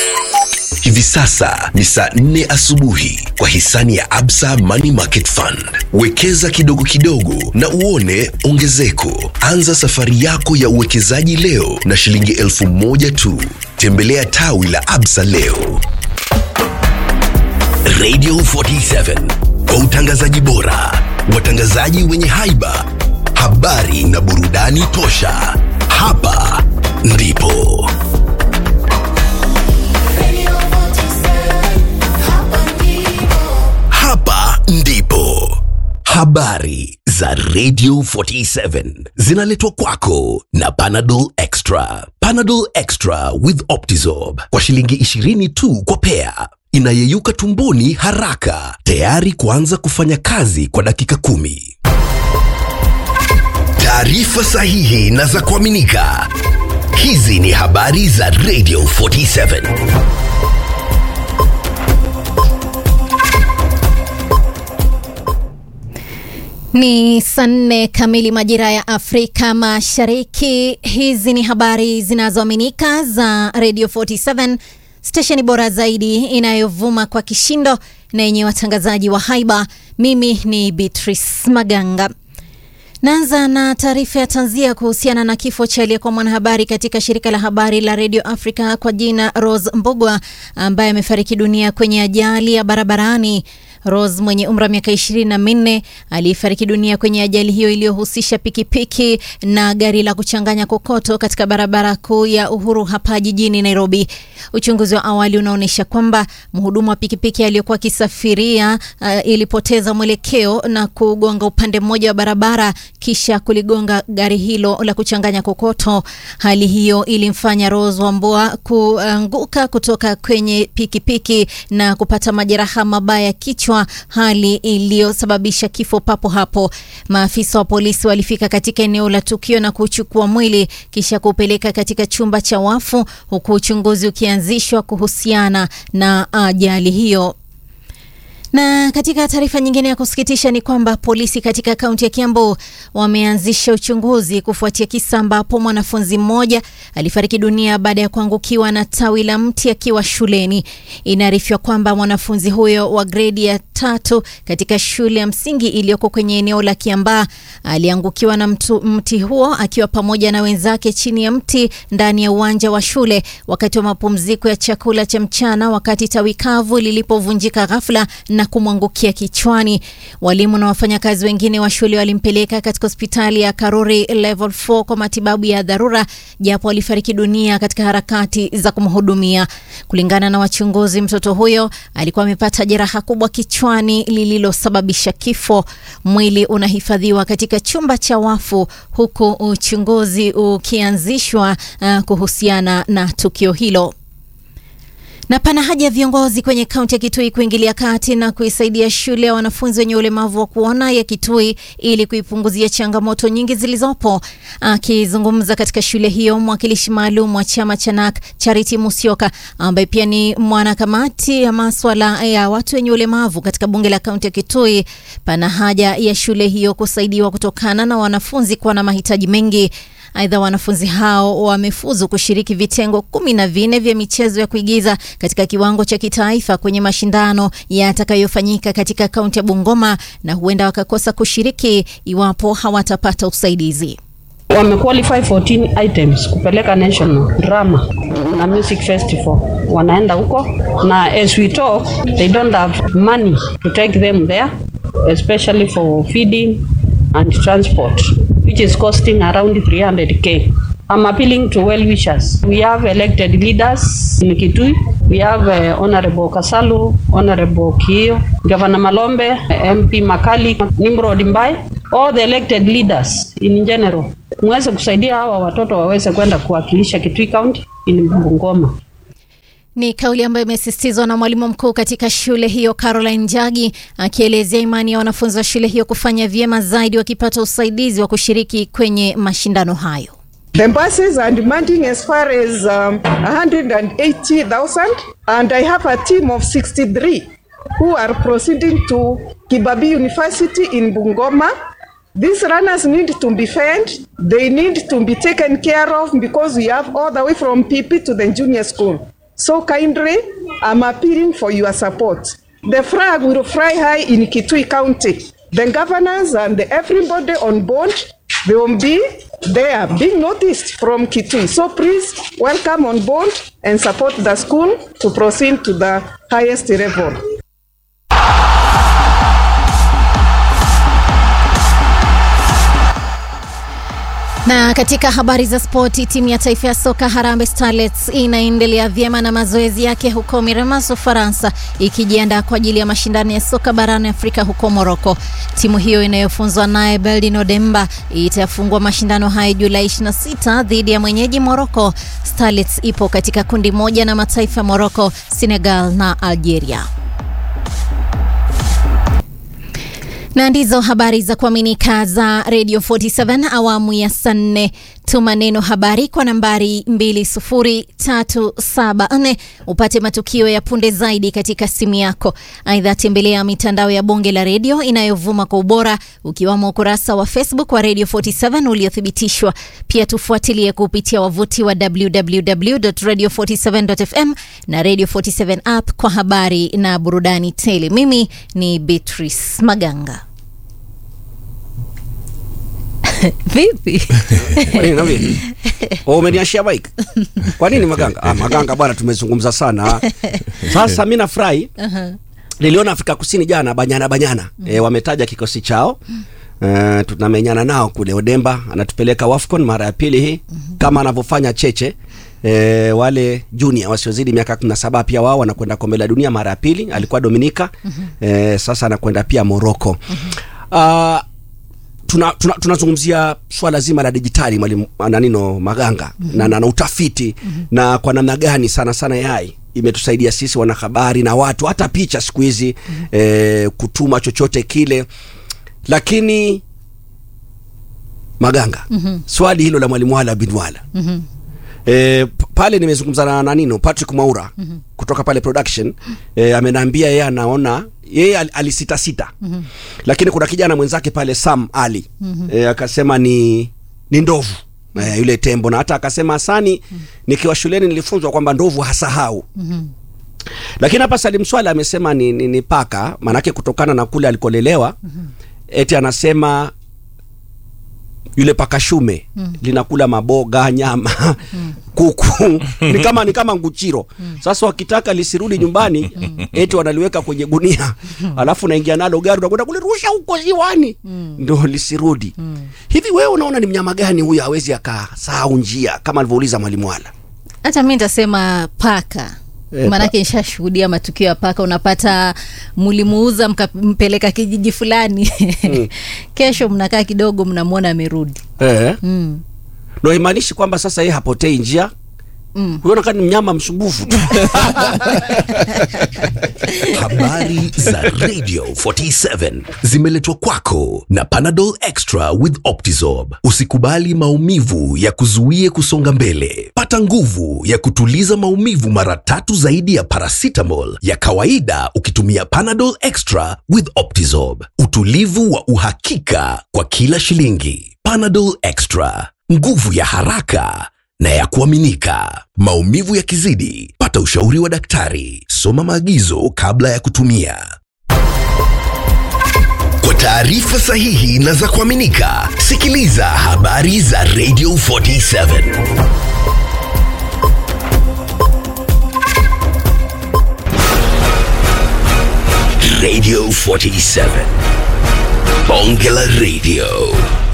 Hivi sasa ni saa nne asubuhi kwa hisani ya Absa Money Market Fund. Wekeza kidogo kidogo na uone ongezeko. Anza safari yako ya uwekezaji leo na shilingi elfu moja tu. Tembelea tawi la Absa leo. Radio 47 kwa utangazaji bora, watangazaji wenye haiba, habari na burudani tosha. Hapa ndipo hapa ndipo habari za Radio 47 zinaletwa kwako na Panadol Extra. Panadol Extra with Optizorb kwa shilingi 20 tu kwa pea, inayeyuka tumboni haraka, tayari kuanza kufanya kazi kwa dakika kumi. Taarifa sahihi na za kuaminika. Hizi ni habari za Radio 47. Ni saa nne kamili majira ya Afrika Mashariki. Hizi ni habari zinazoaminika za Radio 47, stesheni bora zaidi inayovuma kwa kishindo na yenye watangazaji wa haiba. Mimi ni Beatrice Maganga. Naanza na taarifa ya tanzia kuhusiana na kifo cha aliyekuwa mwanahabari katika shirika la habari la Radio Africa kwa jina Rose Mbogwa ambaye amefariki dunia kwenye ajali ya barabarani. Rose mwenye umri wa miaka ishirini na minne aliyefariki dunia kwenye ajali hiyo iliyohusisha pikipiki na gari la kuchanganya kokoto katika barabara kuu ya Uhuru hapa jijini Nairobi. Uchunguzi wa awali unaonyesha kwamba mhudumu wa pikipiki aliyokuwa akisafiria uh, ilipoteza mwelekeo na kugonga upande mmoja wa barabara kisha kuligonga gari hilo la kuchanganya kokoto. Hali hiyo ilimfanya Rose Wambua kuanguka kutoka kwenye pikipiki na kupata majeraha mabaya kichwa, hali iliyosababisha kifo papo hapo. Maafisa wa polisi walifika katika eneo la tukio na kuchukua mwili kisha kupeleka katika chumba cha wafu, huku uchunguzi ukianzishwa kuhusiana na ajali hiyo. Na katika taarifa nyingine ya kusikitisha ni kwamba polisi katika kaunti ya Kiambu wameanzisha uchunguzi kufuatia kisa ambapo mwanafunzi mmoja alifariki dunia baada ya kuangukiwa na tawi la mti akiwa shuleni. Inaarifiwa kwamba mwanafunzi huyo wa gredi ya tatu katika shule ya msingi iliyoko kwenye eneo la Kiambaa aliangukiwa na mtu, mti huo akiwa pamoja na wenzake chini ya mti ndani ya uwanja wa shule wakati wa mapumziko ya chakula cha mchana, wakati tawi kavu lilipovunjika ghafla na kumwangukia kichwani. Walimu na wafanyakazi wengine wa shule walimpeleka katika hospitali ya Karuri level 4 kwa matibabu ya dharura, japo alifariki dunia katika harakati za kumhudumia. Kulingana na wachunguzi, mtoto huyo alikuwa amepata jeraha kubwa kichwani lililosababisha kifo. Mwili unahifadhiwa katika chumba cha wafu huku uchunguzi ukianzishwa uh, kuhusiana na tukio hilo na pana haja ya viongozi kwenye kaunti ya Kitui kuingilia kati na kuisaidia shule ya wanafunzi wenye ulemavu wa kuona ya Kitui ili kuipunguzia changamoto nyingi zilizopo. Akizungumza katika shule hiyo, mwakilishi maalum wa chama cha NAK Charity Musyoka, ambaye pia ni mwanakamati ya maswala ya watu wenye ulemavu katika bunge la kaunti ya Kitui, pana haja ya shule hiyo kusaidiwa kutokana na wanafunzi kuwa na mahitaji mengi. Aidha, wanafunzi hao wamefuzu kushiriki vitengo kumi na vinne vya michezo ya kuigiza katika kiwango cha kitaifa kwenye mashindano yatakayofanyika katika kaunti ya Bungoma na huenda wakakosa kushiriki iwapo hawatapata usaidizi. Wamequalify 14 items kupeleka national drama na music festival, wanaenda huko na as we talk they don't have money to take them there especially for feeding and transport which is costing around 300k. I'm appealing to well wishers. We have elected leaders in Kitui. We have uh, Honorable Kasalu, Honorable Kio, Governor Malombe, MP Makali, Nimrod Mbai, all the elected leaders in general. Mweze kusaidia hawa watoto waweze kwenda kuwakilisha Kitui County in Bungoma. Ni kauli ambayo imesisitizwa na mwalimu mkuu katika shule hiyo Caroline Njagi, akielezea imani ya wanafunzi wa shule hiyo kufanya vyema zaidi wakipata usaidizi wa kushiriki kwenye mashindano hayo. The buses are demanding as far as um, 180,000 and I have a team of 63 who are proceeding to Kibabi University in Bungoma. These runners need to be fed, they need to be taken care of because we have all the way from PP to the junior school. So kindly, I'm appealing for your support. The flag will fly high in Kitui County. The governors and everybody on board, they will be there being noticed from Kitui. So please welcome on board and support the school to proceed to the highest level. Na katika habari za spoti, timu ya taifa ya soka Harambee Starlets inaendelea vyema na mazoezi yake huko Miramas, Ufaransa, ikijiandaa kwa ajili ya mashindano ya soka barani Afrika huko Moroko. Timu hiyo inayofunzwa naye Beldin Demba itafungua mashindano hayo Julai 26 dhidi ya mwenyeji Moroko. Starlets ipo katika kundi moja na mataifa ya Moroko, Senegal na Algeria. na ndizo habari za kuaminika za Radio 47 awamu ya saa nne. Tuma neno habari kwa nambari 20374 upate matukio ya punde zaidi katika simu yako. Aidha, tembelea mitandao ya bonge la redio inayovuma kwa ubora ukiwamo ukurasa wa Facebook wa Radio 47 uliothibitishwa. Pia tufuatilie kupitia wavuti wa www.radio47.fm na Radio 47 app kwa habari na burudani tele. Mimi ni Beatrice Maganga. Vipi? Kwa nini naambia? Oh, umeniashia bike. Kwa nini Maganga? Ah, Maganga bwana tumezungumza sana. Sasa mimi nafurahi. Niliona Afrika Kusini jana Banyana Banyana. E, wametaja kikosi chao. Uh, tunamenyana nao kule Odemba anatupeleka Wafcon mara ya pili hii kama anavyofanya Cheche. E, wale junior wasiozidi miaka 17 pia wao wanakwenda kombe la dunia mara ya pili. Alikuwa Dominika. E, sasa anakwenda pia Morocco. Ah, tuna tunazungumzia tuna swala zima la dijitali mwalimu nanino Maganga mm -hmm. na, na, na utafiti mm -hmm. na kwa namna gani sana sana yai imetusaidia sisi wanahabari na watu hata picha siku hizi mm -hmm. eh, kutuma chochote kile, lakini Maganga mm -hmm. swali hilo la mwalimu Wala bin Wala mm -hmm. E, pale nimezungumza na nanino Patrick Maura mm -hmm. kutoka pale production e, amenambia yeye anaona yeye al, alisita sita mm -hmm. lakini kuna kijana mwenzake pale Sam Ali mm -hmm. e, akasema ni ni ndovu mm -hmm. e, yule tembo na hata akasema Hasani mm -hmm. nikiwa shuleni nilifunzwa kwamba ndovu hasahau mm -hmm. lakini hapa Salim Swala amesema ni, ni, ni paka manake kutokana na kule alikolelewa mm -hmm. eti anasema yule paka shume mm. linakula maboga nyama mm. kuku ni kama ni kama nguchiro mm. Sasa wakitaka lisirudi nyumbani mm. eti wanaliweka kwenye gunia mm. alafu naingia nalo gari unakwenda kulirusha huko ziwani mm. ndo lisirudi mm. Hivi wewe unaona ni mnyama gani huyu hawezi akasahau njia kama alivyouliza mwalimu Wala? Hata mi nitasema paka Eh, maanake nishashuhudia matukio ya paka. Unapata mlimuuza mkampeleka kijiji fulani kesho mnakaa kidogo, mnamwona amerudi. Eh. Mm. Ndo haimaanishi kwamba sasa yeye hapotei njia Mm. huyo nakaa ni mnyama msumbufu tu Habari za Radio 47 zimeletwa kwako na Panadol Extra with Optizorb. Usikubali maumivu ya kuzuie kusonga mbele. Pata nguvu ya kutuliza maumivu mara tatu zaidi ya paracetamol ya kawaida ukitumia Panadol Extra with Optizorb. Utulivu wa uhakika kwa kila shilingi. Panadol Extra, nguvu ya haraka na ya kuaminika. Maumivu yakizidi, pata ushauri wa daktari. Soma maagizo kabla ya kutumia. Kwa taarifa sahihi na za kuaminika, sikiliza habari za Radio 47. Radio 47. Bonge la Radio.